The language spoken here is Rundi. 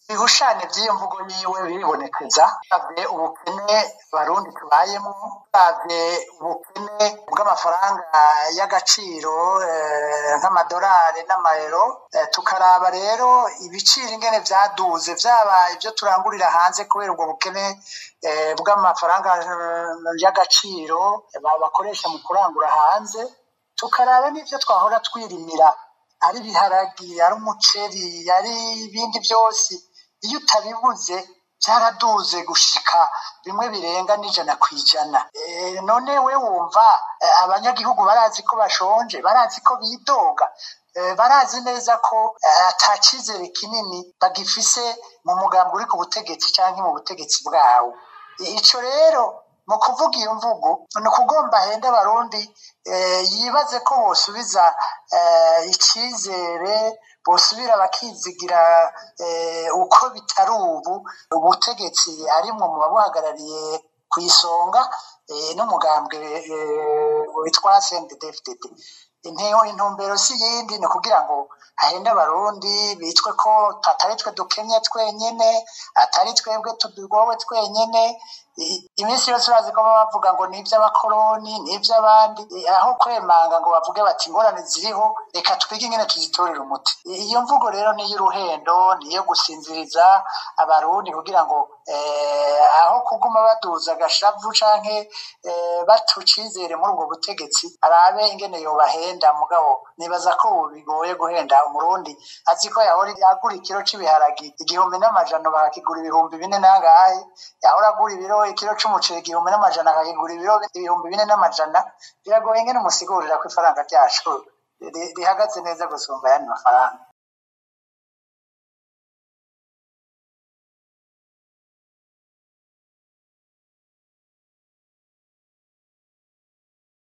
ibihushane by'iyo mvugo yiwe biribonekeza uravye ubukene barundi tubayemo uravye ubukene bw'amafaranga y'agaciro nk'amadolari n'amayero tukaraba rero ibiciro ingene vyaduze vyaba ivyo turangurira hanze kubera ubwo bukene bw'amafaranga y'agaciro bakoresha mu kurangura hanze tukaraba n'ivyo twahora twirimira ari ibiharagi ari umuceri ari ibindi byose iyo utabibuze byaraduze gushika bimwe birenga n'ijana ku ijana none we wumva abanyagihugu barazi ko bashonje barazi ko bidoga barazi neza ko ata cyizere kinini bagifise mu mugambi uri ku butegetsi cyangwa mu butegetsi bwawo ico rero mu kuvuga iyo mvugo ni ukugomba ahenda abarundi yibaze ko bosubiza icyizere bosubira bakizigira uko bitari ubu ubutegetsi arimwo mu babuhagarariye ku isonga n'umugambwe witwa CNDD-FDD intego intumbero si yindi ni ukugira ngo hahende abarundi bitwe ko atari twe dukenye twenyene atari twebwe tugowe twenyene iminsi yose urazi ko baba bavuga ngo ni iby'abakoroni ni iby'abandi aho kwemanga ngo bavuge bati ingorane ziriho reka twige ingene tuzitorera umuti iyo mvugo rero ni iy'uruhendo ni iyo gusinziriza abarundi kugira ngo aho kuguma baduza agashavu canke bata icizere muri ubwo butegetsi arabe ingene yobahenda mugabo nibaza ko ubu bigoye guhenda umurundi azi ko yahora agura ikiro c'ibiharagi igihumbi n'amajana bakakigura ibihumbi bine nangahe yahora agura ibiro ikiro c'umuceri igihumbi n'amajana akakigura ibiro ibihumbi bine n'amajana biragoye ingene umusigurira ko ifaranga ryacu rihagaze neza gusumba ayandi mafaranga